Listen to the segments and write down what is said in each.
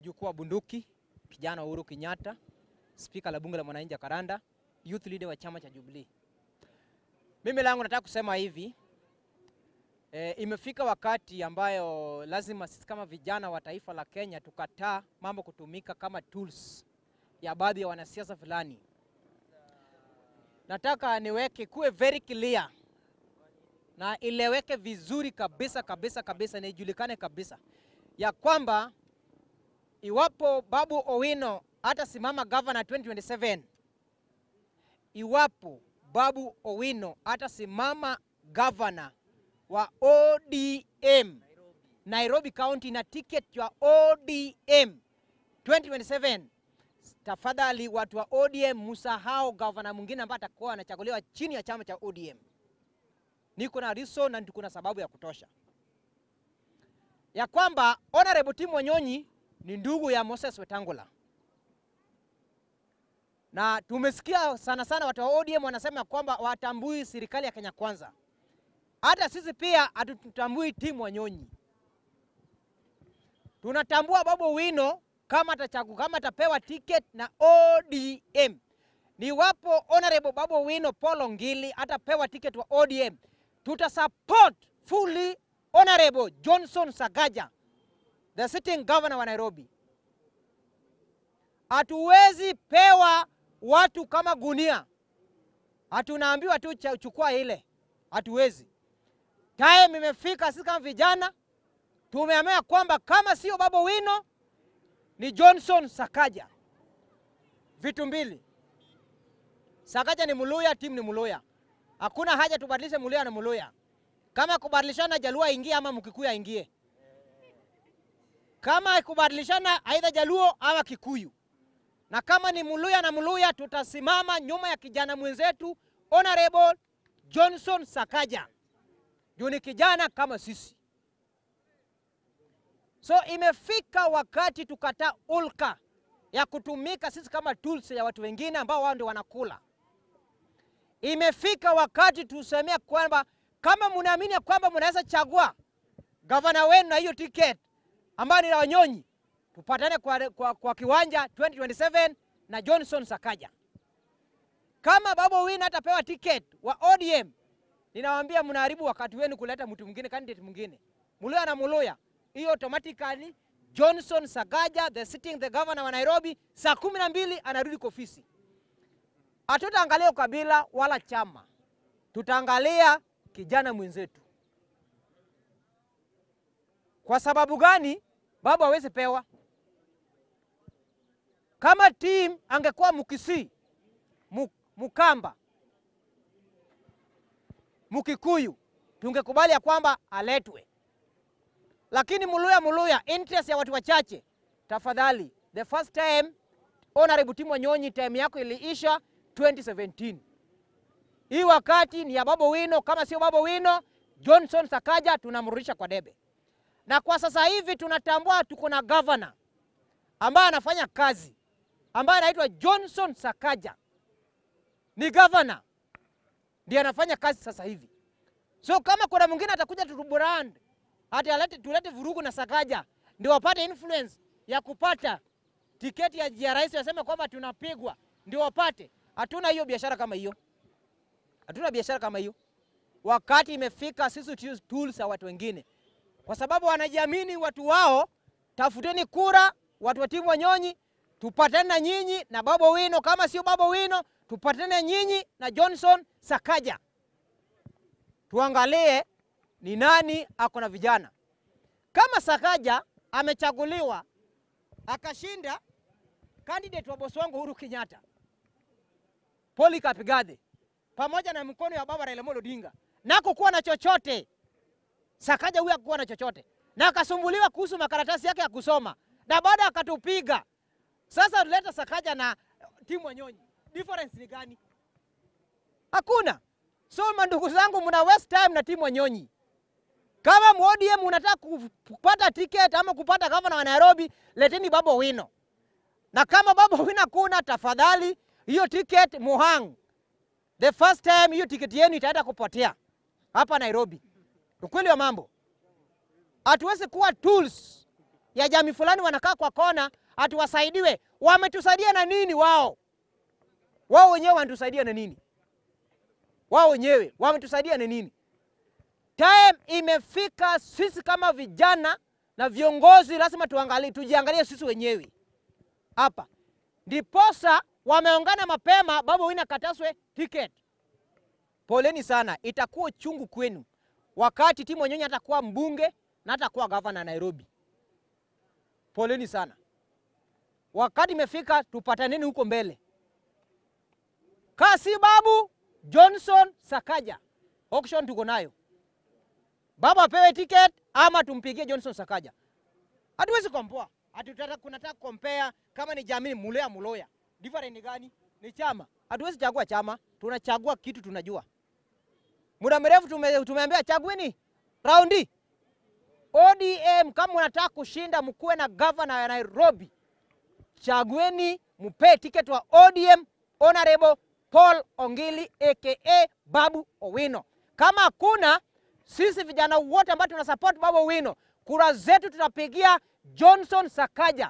mjukuu wa bunduki, kijana Uhuru Kenyatta, spika la bunge la mwananchi Jacaranda, youth leader wa chama cha Jubilee. Mimi langu nataka kusema hivi e, imefika wakati ambayo lazima sisi kama vijana wa taifa la Kenya tukataa mambo kutumika kama tools ya baadhi ya wanasiasa fulani. Nataka niweke kuwe very clear na ileweke vizuri kabisa kabisa kabisa na ijulikane kabisa ya kwamba iwapo Babu Owino hatasimama governor 2027, iwapo Babu Owino hatasimama governor wa ODM Nairobi County na ticket ya ODM 2027, tafadhali watu wa ODM musahau governor mwingine ambaye atakuwa anachaguliwa chini ya chama cha ODM. Niko na reason na niko na sababu ya kutosha ya kwamba Honorable Tim Wanyonyi ni ndugu ya Moses Wetangula, na tumesikia sana sana watu wa ODM wanasema kwamba watambui serikali ya Kenya Kwanza. Hata sisi pia hatutambui Tim Wanyonyi, tunatambua Babu Owino kama atachagu, kama atapewa ticket na ODM. Ni wapo Honorable Babu Owino Paul Ngili atapewa ticket wa ODM, tutasupport fully Honorable Johnson Sakaja the sitting governor wa Nairobi. Hatuwezi pewa watu kama gunia, hatunaambiwa tu cha- chukua ile, hatuwezi. Time imefika, sisi kama vijana tumeamua kwamba kama sio Babu Owino ni Johnson Sakaja. Vitu mbili, Sakaja ni Muluya, timu ni Muluya, hakuna haja tubadilishe Muluya na Muluya. Kama kubadilishana Jaluo aingie ama Mkikuyu aingie kama kubadilishana aidha Jaluo ama Kikuyu, na kama ni Muluya na Muluya, tutasimama nyuma ya kijana mwenzetu Honorable Johnson Sakaja juu ni kijana kama sisi. So imefika wakati tukataa ulka ya kutumika sisi kama tools ya watu wengine ambao wao ndio wanakula. Imefika wakati tusemea kwamba kama mnaamini ya kwamba mnaweza chagua gavana wenu na hiyo ticket ambayo ni la Wanyonyi, tupatane kwa, kwa, kwa kiwanja 2027 na Johnson Sakaja. Kama Babu Owino atapewa ticket wa ODM, ninawaambia mnaharibu wakati wenu kuleta mtu mwingine, candidate mwingine, Muluya na Muluya, hiyo automatically Johnson Sakaja the sitting the governor wa Nairobi, saa kumi na mbili anarudi kwa ofisi. Hatutaangalia ukabila wala chama, tutaangalia kijana mwenzetu. Kwa sababu gani Babu hawezi pewa? Kama team angekuwa Mukisii, Mu- Mukamba, Mukikuyu, tungekubali ya kwamba aletwe, lakini Muluya Muluya, interest ya watu wachache. Tafadhali, the first time Honorable Tim Wanyonyi, time yako iliisha 2017. Hii wakati ni ya Babu Owino. Kama sio Babu Owino, Johnson Sakaja tunamrudisha kwa debe na kwa sasa hivi tunatambua tuko na governor ambaye anafanya kazi ambaye anaitwa Johnson Sakaja, ni governor ndiye anafanya kazi sasa hivi. So kama kuna mwingine atakuja tutubrand hati alete, tulete vurugu na Sakaja ndio wapate influence ya kupata tiketi ya, ya rais, waseme kwamba tunapigwa ndio wapate. Hatuna hiyo biashara kama hiyo, hatuna biashara kama hiyo. Wakati imefika sisi tu- tools ya watu wengine kwa sababu wanajiamini watu wao. Tafuteni kura watu wa timu Wanyonyi, tupatane na nyinyi na Babu Owino. Kama sio Babu Owino, tupatane na nyinyi na Johnson Sakaja, tuangalie ni nani ako na vijana. Kama Sakaja amechaguliwa akashinda candidate wa bosi wangu Uhuru Kenyatta, Polycarp Igathe, pamoja na mkono ya baba Raila Amolo Odinga, nako kuwa na chochote Sakaja huyu hakuwa na chochote na akasumbuliwa kuhusu makaratasi yake ya kusoma na baada akatupiga. Sasa tuleta Sakaja na timu Wanyonyi, difference ni gani? Hakuna. So mandugu zangu, mna waste time na timu Wanyonyi. Kama MODM unataka kupata ticket ama kupata gavana wa Nairobi, leteni Babu Owino, na kama Babu Owino hakuna, tafadhali hiyo ticket muhang. The first time hiyo ticket yenu itaenda kupotea hapa Nairobi. Ukweli wa mambo, hatuwezi kuwa tools ya jamii fulani wanakaa kwa kona ati wasaidiwe. Wametusaidia na nini wao? Wao wenyewe wanatusaidia na nini? Wao wenyewe wametusaidia na nini? Time imefika sisi kama vijana na viongozi lazima tuangalie, tujiangalie sisi wenyewe hapa. Ndiposa wameongana mapema, Babu Owino akataswe tiketi. Poleni sana, itakuwa chungu kwenu wakati Tim Wanyonyi atakuwa mbunge na atakuwa gavana Nairobi. Poleni sana, wakati imefika, tupataneni huko mbele. Kasi Babu Johnson Sakaja, auction tuko nayo. Babu apewe ticket ama tumpigie Johnson Sakaja. Hatuwezi kompoa, hatutaka kunataka kompea kama ni jamii Muloya Muloya. Different ni gani? Ni chama. Hatuwezi chagua chama, tunachagua kitu tunajua. Muda mrefu tume, tumeambia chagueni raundi ODM. Kama unataka kushinda, mkuwe na gavana ya Nairobi, chagueni mpee tiketi wa ODM Honorable Paul Ongili aka Babu Owino. Kama hakuna, sisi vijana wote ambao tuna support Babu Owino, kura zetu tutapigia Johnson Sakaja.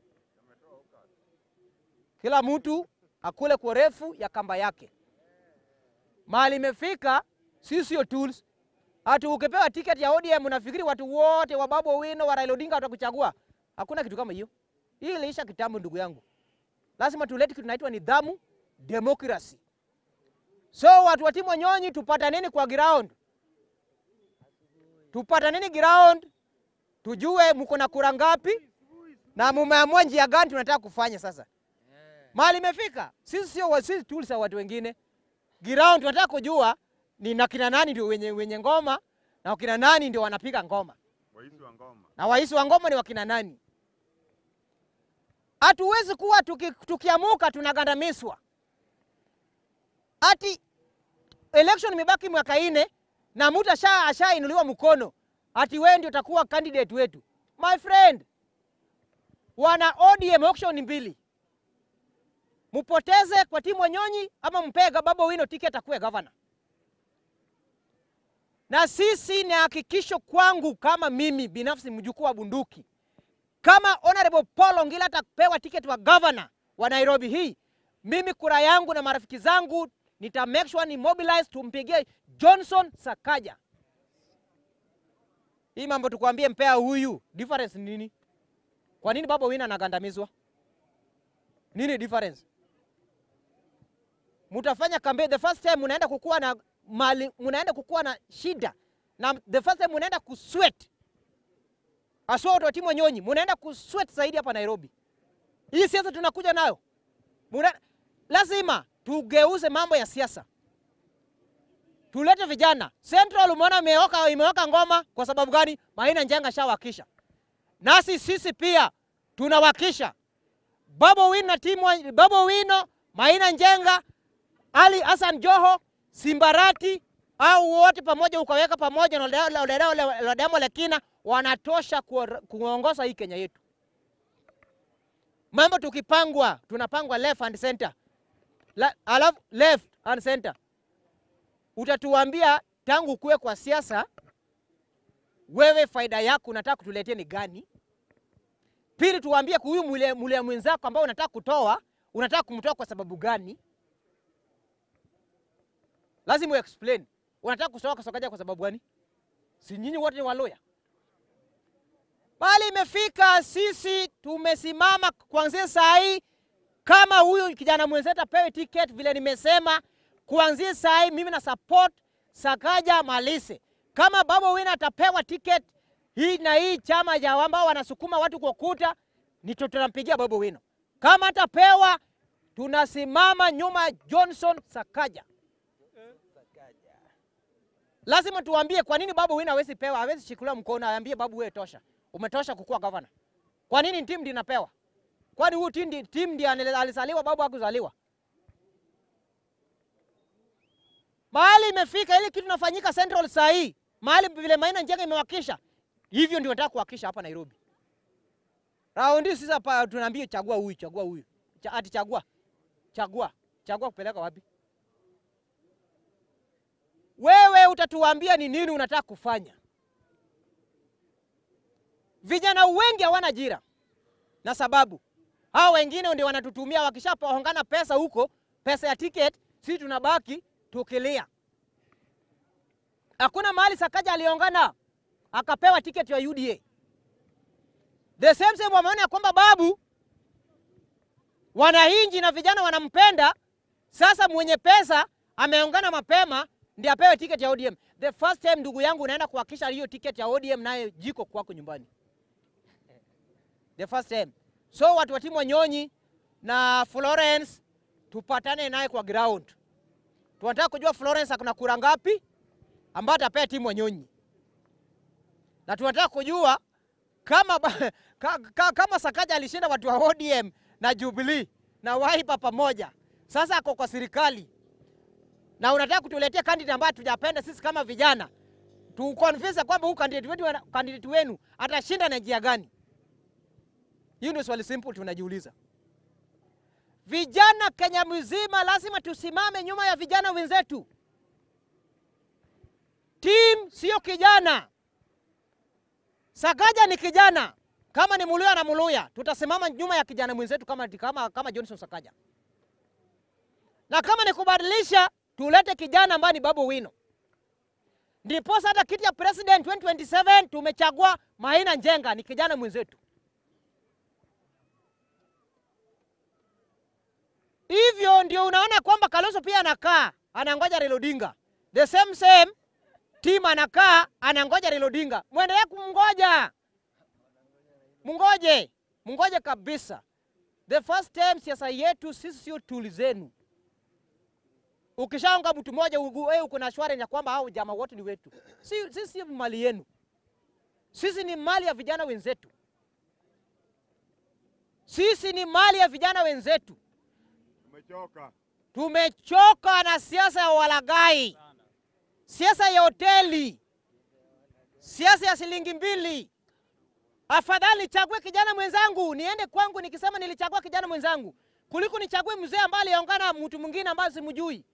Kila mtu akule kwa refu ya kamba yake. Mahali imefika, sisi sio tools. Ati ukipewa tiketi ya ODM unafikiri watu wote wa Babu Owino wa Raila Odinga watakuchagua? Hakuna kitu kama hiyo. Hii iliisha kitambo, ndugu yangu. Lazima tulete kitu tunaitwa nidhamu, democracy. So watu wa Tim Wanyonyi, tupataneni kwa ground, tupataneni ground, tujue mko na kura ngapi na mumeamua njia gani tunataka kufanya sasa. Mahali imefika, sisi sio sisi tools za watu wengine. Ground tunataka kujua ni na kina nani ndio wenye, wenye ngoma na wakina nani ndio wanapiga ngoma Waisi wa ngoma. na waisi wa ngoma ni wakina nani. Hatuwezi kuwa tuki, tukiamuka tunagandamizwa ati election imebaki mwaka ine na mtu asha ashainuliwa mkono ati wewe ndio utakuwa candidate wetu. My friend, wana ODM auction mbili, mupoteze kwa Tim Wanyonyi ama mpee Babu Owino ticket akuwe governor. Na sisi ni hakikisho kwangu kama mimi binafsi mjukuu wa bunduki, kama Honorable Paul Ongila atapewa tiketi wa governor wa Nairobi hii, mimi kura yangu na marafiki zangu nita make sure ni mobilize tumpigie Johnson Sakaja. Hii mambo tukwambie mpea huyu, difference ni nini? Kwa nini Babu Owino anagandamizwa? Nini difference? Mutafanya campaign the first time munaenda kukuwa na mali, munaenda kukuwa na shida na the first time munaenda kusweat aswa watu wa Tim Wanyonyi munaenda kusweat zaidi hapa Nairobi. Hii siasa tunakuja nayo Muna, lazima tugeuze mambo ya siasa, tulete vijana. Central umeona imeoka, imeoka ngoma kwa sababu gani? Maina Njenga shawakisha, nasi sisi pia tunawakisha. Babu Owino na timu wa- Babu Owino, Maina Njenga, Ali Hassan Joho, Simbarati au wote pamoja ukaweka pamoja na Lodemo- Lodemo- Lodemo Lekina wanatosha kuor- kuongoza hii Kenya yetu. Mambo tukipangwa, tunapangwa left and center. La, alafu left and center. Utatuambia tangu kuwe kwa siasa, wewe faida yako unataka kutuletea ni gani? Pili, tuambie huyu mule, mule mwenzako ambao unataka kutoa, unataka kumtoa kwa sababu gani? Lazima explain. Unataka kutoa Sakaja kwa sababu gani? Si nyinyi wote ni waloya? Bali imefika sisi tumesimama kuanzia saa hii, kama huyu kijana mwenzetu apewe ticket vile nimesema, kuanzia saa hii mimi na support Sakaja Malise. Kama Babu Owino atapewa ticket hii na hii chama ya ambao wanasukuma watu kwa kuta, ni tu- tunampigia Babu Owino. Kama atapewa, tunasimama nyuma ya Johnson Sakaja. Lazima tuambie kwa nini Babu Owino hawezi pewa, hawezi shikuliwa mkono, aambie Babu wewe tosha. Umetosha kukuwa gavana. Kwa nini timu ndiyo inapewa? Kwani huyu timu ndi- timu ndiye anele- alizaliwa, Babu hakuzaliwa? Mahali imefika ili kitu inafanyika Central saa hii, mahali vile Maina Njenga imewakisha, hivyo ndio nataka kuwakisha hapa Nairobi. Raundi sisi hapa tunaambia chagua huyu, chagua huyu. Cha, ati chagua. Chagua. Chagua kupeleka wapi? Wewe utatuambia ni nini unataka kufanya. Vijana wengi hawana ajira, na sababu hao wengine ndio wanatutumia, wakishapongana pesa huko, pesa ya ticket, sisi tunabaki tukilia. Hakuna mahali Sakaja aliongana akapewa tiketi ya UDA. The same same wameona ya kwamba babu wanahinji na vijana wanampenda. Sasa mwenye pesa ameongana mapema ndiye apewe tiketi ya ODM. The first time ndugu yangu unaenda kuhakisha hiyo tiketi ya ODM naye jiko kwako nyumbani. The first time. So watu wa timu Wanyonyi na Florence tupatane naye kwa ground. Tunataka kujua Florence akuna kura ngapi ambayo atapea timu Wanyonyi, na tunataka kujua kama, ba- ka, ka, kama Sakaja alishinda watu wa ODM na Jubilee na Wiper pamoja, sasa ako kwa serikali na unataka kutuletea candidate ambaye tujapenda sisi kama vijana, tu convince kwamba huyu candidate wetu candidate wenu atashinda na njia gani? Hiyo ndio swali simple tunajiuliza. Vijana Kenya mzima lazima tusimame nyuma ya vijana wenzetu. Team sio kijana. Sakaja ni kijana, kama ni Muluya na Muluya, tutasimama nyuma ya kijana mwenzetu kama, kama, kama Johnson Sakaja, na kama ni kubadilisha, tulete kijana ambaye ni Babu Wino. Ndiposa hata kiti ya president 2027 tumechagua Maina Njenga, ni kijana mwenzetu. Hivyo ndio unaona kwamba Kalonzo pia anakaa anangoja Raila Odinga, the same same team anakaa anangoja Raila Odinga. Mwendelee kumngoja, mungoje, mungoje kabisa. The first time siasa yetu sisi sio tuli zenu. Ukishaonga mtu mmoja wewe uko na shwari ya kwamba hao jamaa wote ni wetu. Si, sisi si mali yenu, sisi ni mali ya vijana wenzetu, sisi ni mali ya vijana wenzetu. Tumechoka. Tumechoka na siasa ya walagai, siasa ya hoteli, siasa ya shilingi mbili. Afadhali nichague kijana mwenzangu niende kwangu nikisema nilichagua kijana mwenzangu kuliko nichague mzee ambaye aliongana na mtu mwingine ambaye simjui.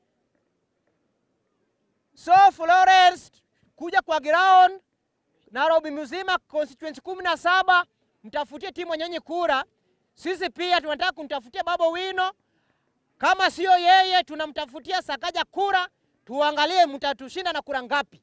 So Florence, kuja kwa ground Nairobi mzima constituency kumi na saba mtafutie timu Wanyonyi kura. Sisi pia tunataka kumtafutia Babu Wino kama sio yeye, tunamtafutia Sakaja kura, tuangalie mtatushinda na kura ngapi.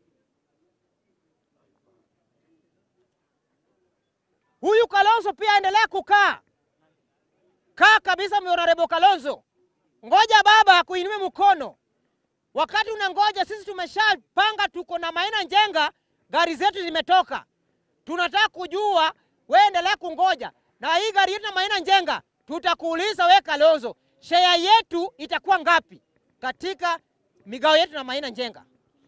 Huyu Kalonzo pia aendelea kukaa kaa kabisa, Honorable Kalonzo, ngoja baba akuinue mkono. Wakati unangoja, sisi tumeshapanga, tuko na Maina Njenga, gari zetu zimetoka, tunataka kujua, wewe endelea kungoja na hii gari yetu na Maina Njenga, tutakuuliza we Kalonzo, share yetu itakuwa ngapi katika migao yetu na Maina Njenga?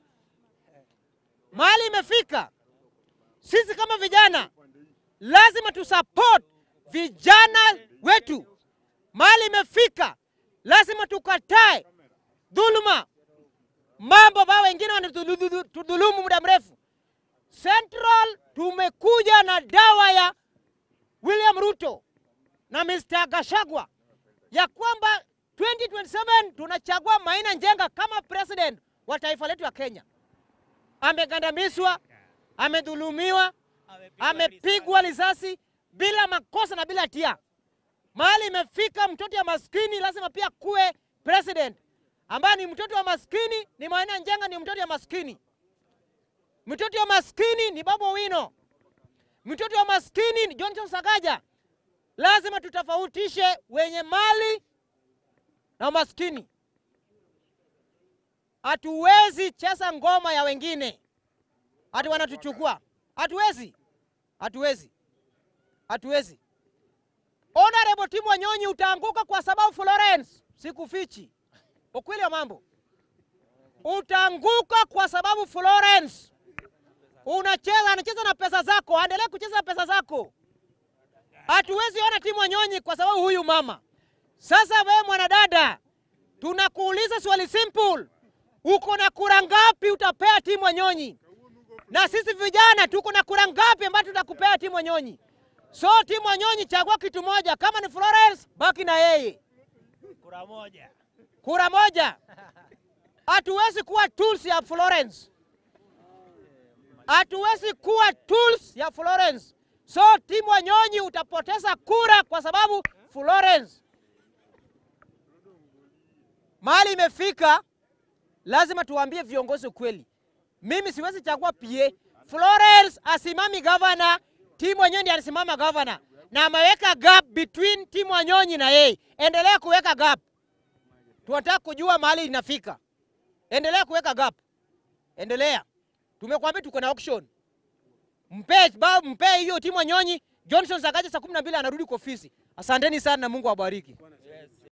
Mahali imefika, sisi kama vijana lazima tusupport vijana wetu. Mahali imefika, lazima tukatae dhuluma, mambo ambayo wengine wanatudhulumu muda mrefu. Central tumekuja na dawa ya William Ruto na Mr. Gashagwa ya kwamba 2027 tunachagua Maina Njenga kama president wa taifa letu ya Kenya. Amegandamizwa, amedhulumiwa, amepigwa risasi bila makosa na bila hatia. Mahali imefika, mtoto ya maskini lazima pia kuwe president, ambaye ni mtoto wa maskini ni Maina Njenga, ni mtoto ya maskini. Mtoto wa maskini ni Babu Wino, mtoto wa maskini ni Johnson Sakaja. Lazima tutofautishe wenye mali na maskini. Hatuwezi cheza ngoma ya wengine ati wanatuchukua. Hatuwezi, hatuwezi, hatuwezi. Honorable Tim Wanyonyi, utaanguka kwa sababu Florence, sikufichi ukweli wa mambo, utaanguka kwa sababu Florence unacheza, anacheza na pesa zako, aendelee kucheza na pesa zako. Hatuwezi ona Tim Wanyonyi kwa sababu huyu mama. Sasa wewe mwanadada, tunakuuliza swali simple, uko na kura ngapi utapea Tim Wanyonyi? Na sisi vijana tuko na kura ngapi ambayo tutakupea Tim Wanyonyi? So Tim Wanyonyi, chagua kitu moja, kama ni Florence baki na yeye, Kura moja. kura moja. Hatuwezi kuwa tools ya Florence, hatuwezi kuwa tools ya Florence. So timu Wanyonyi utapoteza kura kwa sababu Florence mahali imefika, lazima tuwaambie viongozi ukweli. Mimi siwezi chagua PA. Florence asimami gavana, timu Wanyonyi ndiye alisimama gavana na ameweka gap between timu Wanyonyi na yeye. Endelea kuweka gap, tunataka kujua mahali inafika. Endelea kuweka gap, endelea. Tumekuambia tuko na auction mpe ba mpe hiyo timu Wanyonyi. Johnson Sakaja saa kumi na mbili anarudi kwa ofisi. Asanteni sana na Mungu awabariki.